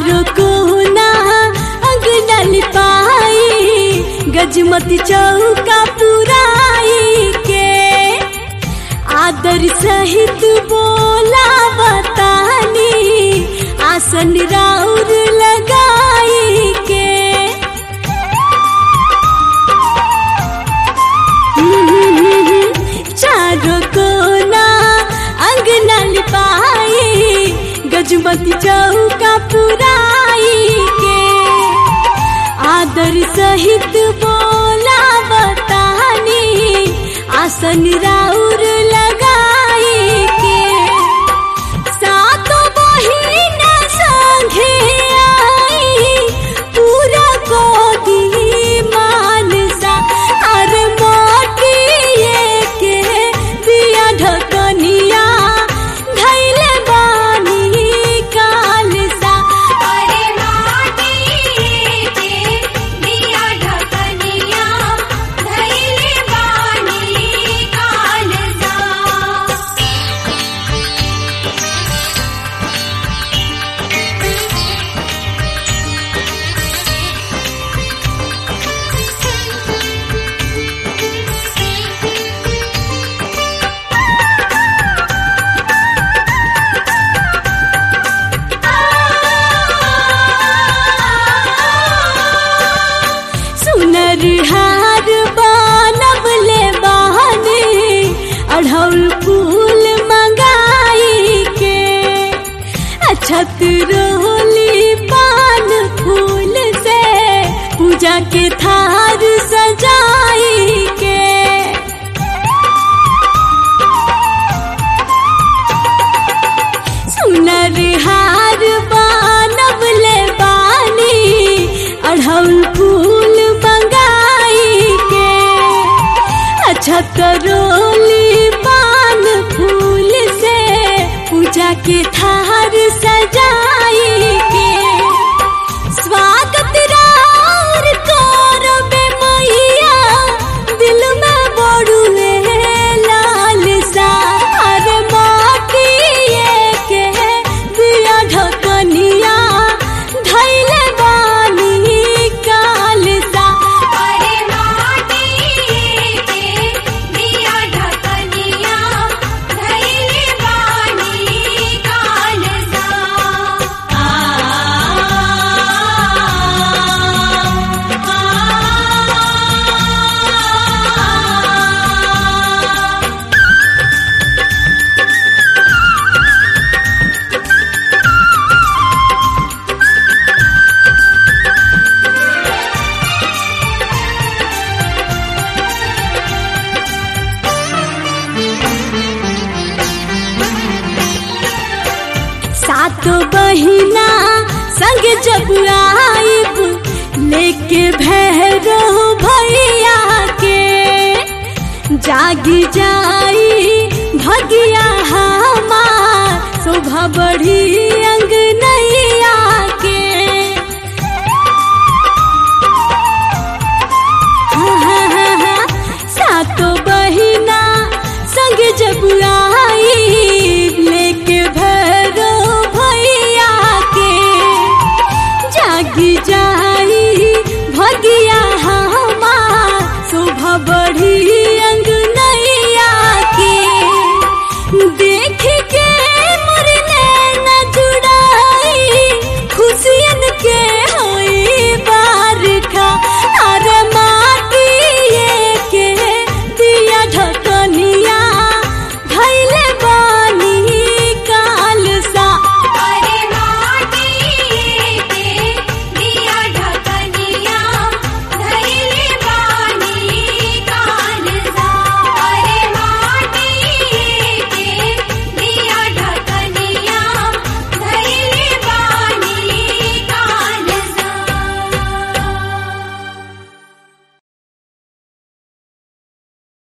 चारों कोना अंगना लिपाई गजमती चौका पुराई के आदर सहित बोला बतानी आसन राउर लगाई के चारों कोना अंगना लिपाई गजमती चौका पुराई के आदर सहित बोला बतानी आसन राउर लगाई के सातो बहिन संगे आई पूरा गोदी मानसा अर मोटिए के दिया ढकनिया धैले बानी कालसा अरे माटी के दिया ढकनिया धैले बानी कालजा सुनर हार बनबले बहने अढ़ौल फूल मंगाई के अछत रोली पान फूल से पूजा के थार सजाई के सुनर हार बनबले बानी अढ़ौल फूल मंगाई के अच्छा करोली पान फूल से पूजा के थार सजाई के स्वागत राउर करबे मैया दिल में बड़ुए लाल सा अरे माटिए के दिया ढकनिया धैले बानी कालसा अरे माटी के दिया ढकनिया धैले बानी कालजा सात बहिना संग जब आइब लेके भैरो भैया के जागी जाई भगिया हमार शोभा बढ़ी अंग